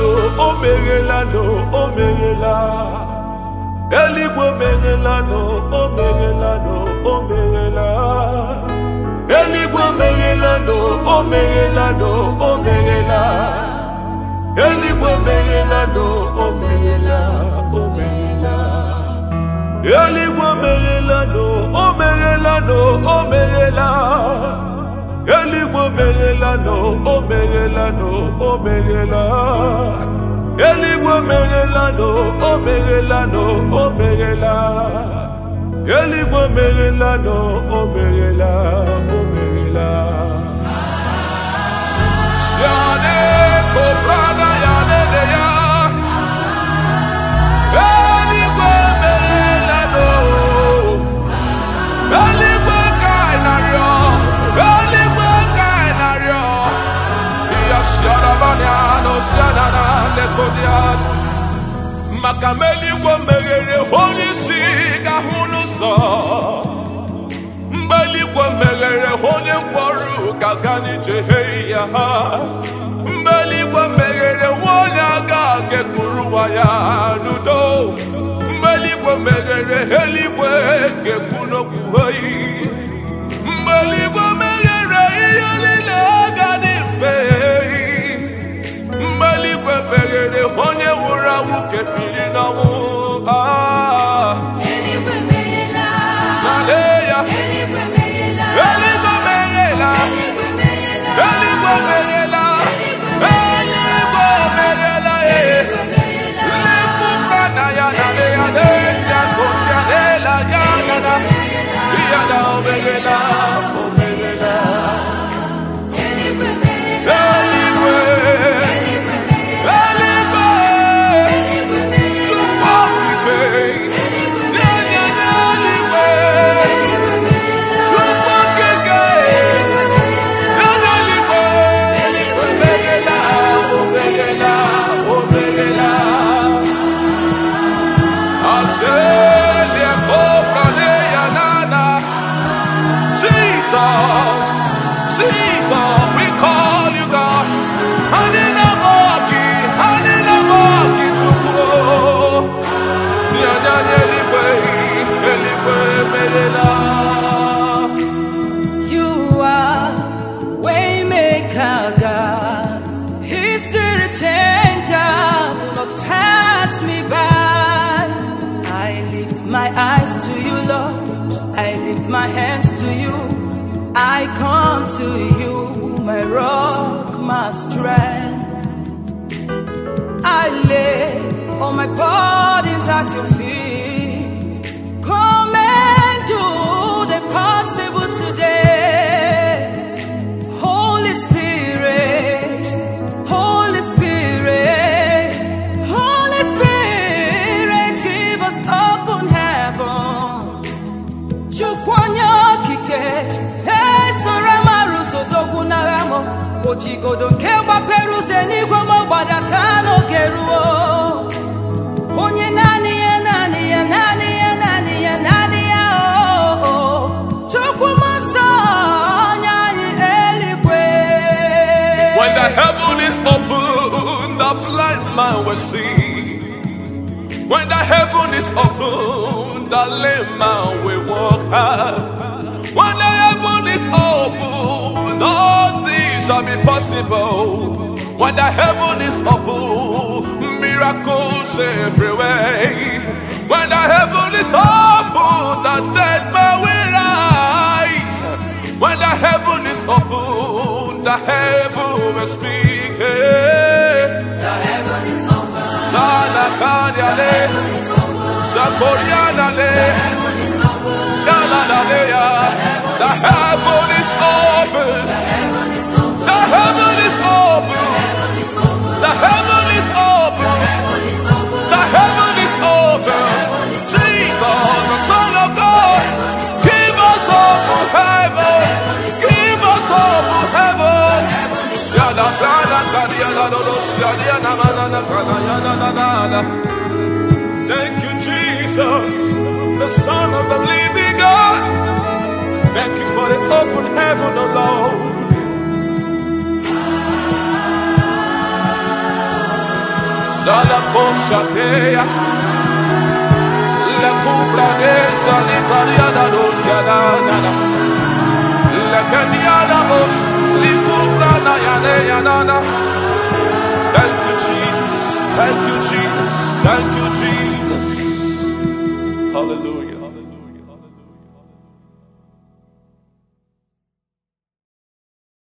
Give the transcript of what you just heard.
o meghela nụ o meghela eluigwe meghela nụ o meghela nụ o meghela eluigwe meghela nụ o meghela nụ o meghela eluigwe meghela nụ o meghela o meghela eluigwe meghela nụ o meghela nụ o meghela eluigwe meghela nụ o meghela nụ o meghela eluigwe meghela nụ o meghela nụ o meghela eluigwe meghela nụ o meghela o meghela Siane kobrana ya nene ya Eluigwe meghela nụ Eluigwe ka ị na-arịọ Eluigwe ka ị na-arịọ Iya siara banya no siana na lekodian Maka ma eluigwe meghere onye isi ga hụ n'ụzọ Mgbe eluigwe meghere onye mkpọrọ ga-aga n'ije he ya ha Mgbe eluigwe meghere onye aga ga-ekpuru ụwa ya n'udo Mgbe eluigwe meghere eluigwe ga-ekwu n'okwu oyi mgbe eluigwe meghere ihe niile ga dị mfe mgbe eluigwe meghere onye nwụrụ anwụ kepiri n'ọnwụ Ah, Eluigwe meghela. sale ya Eluigwe meghela. eluigwe meghela Eluigwe meghela. eluigwe meghela eluigwe meghela eh. Lekuka na ya na le ya n'esi akụkụ ya n'ela ya na na ya na o meghela o meghela Eluigwe meghela. eluigwe Eluigwe meghela. eluigwe Eluigwe meghela. Chukwu okike nye nye nye eluigwe Eluigwe meghela. Chukwu okike nye nye eluigwe eluigwe meghela o meghela o meghela Aselia cobra de yanana. Jesus, Jesus, we call you God. Hanina moki, hanina moki chukwu. Nyanya eligwe, eligwe melela. You are waymaker, God. History changer. Do not pass me by. I lift my eyes to you, Lord. I lift my hands to you. I come to you, my rock, my strength. I lay all my bodies at your feet. Come and do the impossible today. Holy Spirit, Holy Spirit, Holy Spirit, give us open heaven. Chukwanya okike, esoro maruso dogwu n'agha m. Ojigodo nke gbapere ụzọ n'igwe m gbadata n'oge ruo. Onye naanị ya, naanị ya, naanị ya, naanị ya, naanị ya, oh, oh. Chukwu m nsọ, onye anyị eluigwe. When the heaven is open, the blind man will see. When the heaven is open, the lame man will walk out. When the heaven is open, all things shall be possible. When the heaven is open, miracles everywhere. When the heaven is open, the dead man will rise. When the heaven is open, the heaven will speak. The heaven is open. Salakanyale, Heaven is open. Sakorianale, Heaven is open. Yalalaleya. The heaven is open. Heaven is open. The heaven is open. Heaven is open. The heaven is open. Heaven is open. The heaven is open. Jesus, the Son of God, give us open heaven. Give us open heaven. Shada brada kadiana dodo shadiana manana kanayana nanana. Thank you, Jesus, the Son of the living God. Thank you for the open heaven, O Lord. Salaposhatea. Le cubra de sanitaria da dosiana nana. Le caniana bos, li cubra na yane yanana. Thank you, Jesus. Thank you, Jesus. Thank you, Jesus. Hallelujah.